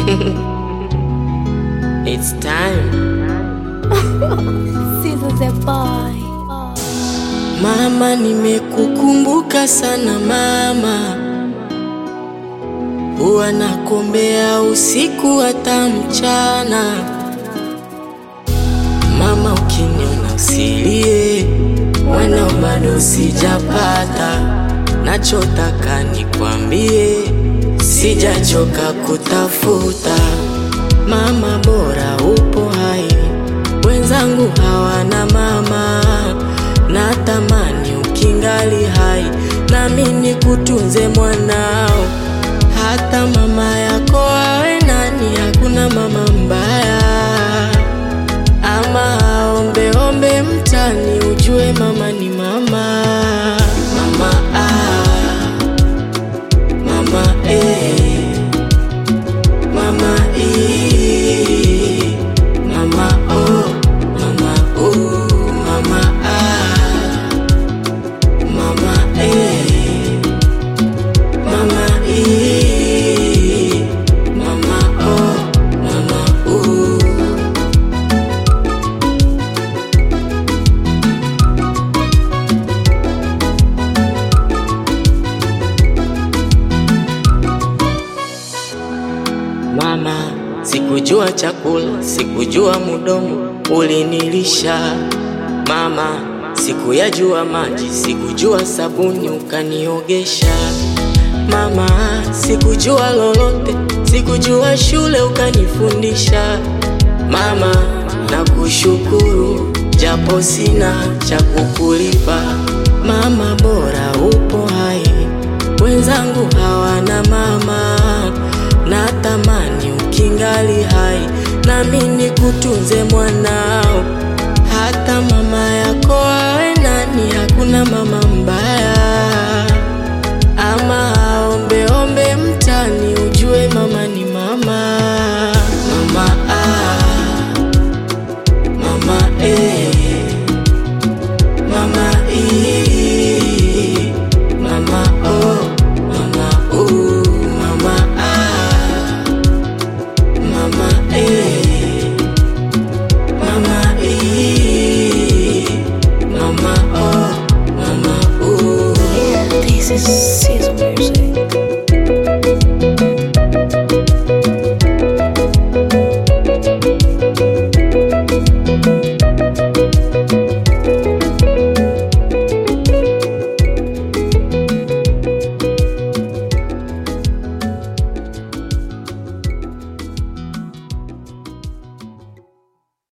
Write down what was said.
It's time. Sizo the boy. Mama, nimekukumbuka sana mama, huwa nakuombea usiku hata mchana. Mama, ukiniona usilie, mwana bado sijapata, nachotaka nikwambie, sijachoka kutafuta. Mama, bora upo hai, wenzangu hawana mama, natamani ukingali hai, nami nikutunze mwanao, hata mama yako awe nani, hakuna mama mbaya ama aombeombe mtani, ujue mama ni mama. Mama ah, mama eh, mama eh, mama oh, mama oh, mama ah, mama eh, mama eh, mama oh, mama oh. Mama, sikujua chakula, sikujua mudomo ulinilisha. Mama, sikuyajua maji, sikujua sabuni ukaniogesha. Mama, sikujua lolote, sikujua shule ukanifundisha. Mama, nakushukuru japo sina cha kukulipa. Mama, bora upo hai, wenzangu hawana mama natamani ukingali hai, nami nikutunze mwanao, hata mama yako awe nani, hakuna mama mbaya, ama aombeombe mtani, ujue mama ni mama. Mama ah, mama eh, mama eh, mama oh, mama oh, mama ah, mama eh, mama eh, mama oh, mama oh. This is Sizo music.